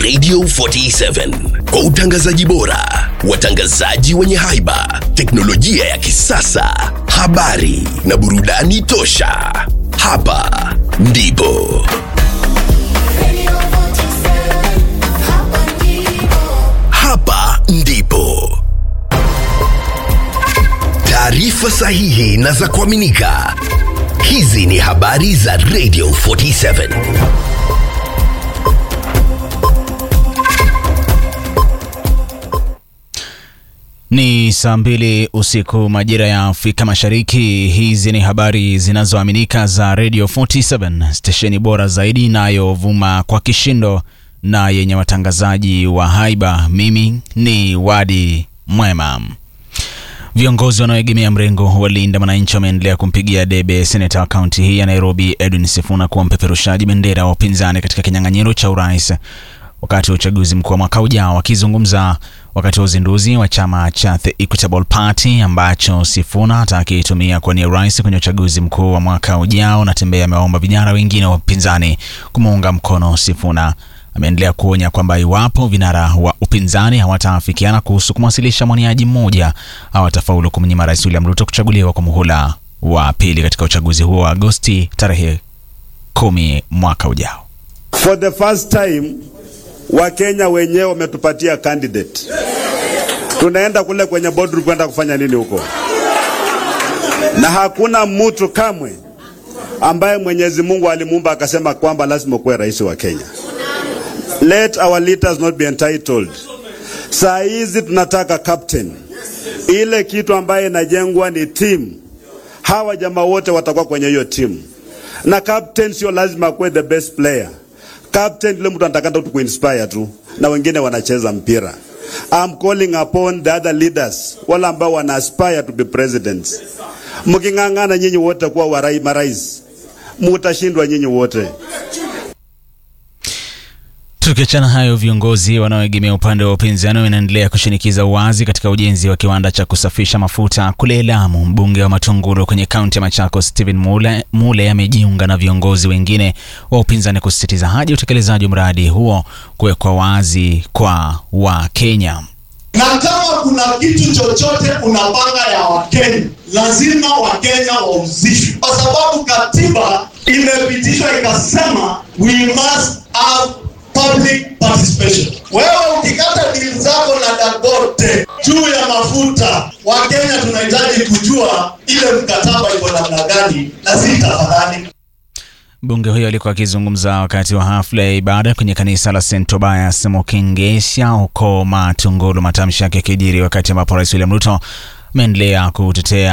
Radio 47 kwa utangazaji bora, watangazaji wenye haiba, teknolojia ya kisasa, habari na burudani tosha. Hapa ndipo hapa ndipo taarifa sahihi na za kuaminika. Hizi ni habari za Radio 47. Ni saa mbili usiku majira ya Afrika Mashariki. Hizi ni habari zinazoaminika za Radio 47, stesheni bora zaidi inayovuma kwa kishindo na yenye watangazaji wa haiba. Mimi ni Wadi Mwema. Viongozi wanaoegemea mrengo wa Linda Mwananchi wameendelea kumpigia debe seneta wa kaunti hii ya Nairobi Edwin Sifuna kuwa mpeperushaji bendera wa upinzani katika kinyang'anyiro cha urais wakati wa uchaguzi mkuu wa mwaka ujao. Wakizungumza wakati wa uzinduzi wa chama cha The Equitable Party ambacho Sifuna atakitumia kuwania urais kwenye uchaguzi mkuu wa mwaka ujao, na Tembea amewaomba vijana wengine wa upinzani kumuunga mkono Sifuna. Ameendelea kuonya kwamba iwapo vinara wa upinzani hawataafikiana kuhusu kumwasilisha mwaniaji mmoja, hawatafaulu kumnyima Rais William Ruto kuchaguliwa kwa muhula wa pili katika uchaguzi huo wa Agosti tarehe kumi mwaka ujao. For the first time Wakenya wenyewe wametupatia candidate. Tunaenda kule kwenye boardroom kwenda kufanya nini huko? Na hakuna mtu kamwe ambaye Mwenyezi Mungu alimuumba akasema kwamba lazima kuwe rais wa Kenya. Let our leaders not be entitled. Saa hizi tunataka captain. Ile kitu ambaye inajengwa ni team. Hawa jamaa wote watakuwa kwenye hiyo team. Na captain sio lazima kuwe the best player. Captain ile mtu anatakana tu kuinspire tu na wengine wanacheza mpira. I'm calling upon the other leaders wale ambao wana aspire to be presidents. Mking'ang'ana nyinyi wote kuwa warai marais, mutashindwa nyinyi wote. Tukiachana hayo, viongozi wanaoegemea upande wa upinzani wanaendelea kushinikiza uwazi katika ujenzi wa kiwanda cha kusafisha mafuta kule Lamu. Mbunge wa Matungulu kwenye kaunti ya Machakos Stephen Mule, Mule amejiunga na viongozi wengine wa upinzani kusisitiza haja ya utekelezaji wa mradi huo kuwekwa wazi kwa Wakenya. na kama kuna kitu chochote unapanga ya Wakenya, lazima Wakenya wahusishwe, kwa sababu katiba imepitishwa ikasema we must have public participation. Wewe ukikata dili zako na Dangote juu ya mafuta, Wakenya tunahitaji kujua ile mkataba iko namna gani, na si tafadhali Mbunge huyo alikuwa akizungumza wakati wa hafla ya ibada kwenye kanisa la St Tobias Mokingesha huko Matungulu, matamshi yake yakijiri wakati ambapo Rais William Ruto ameendelea kutetea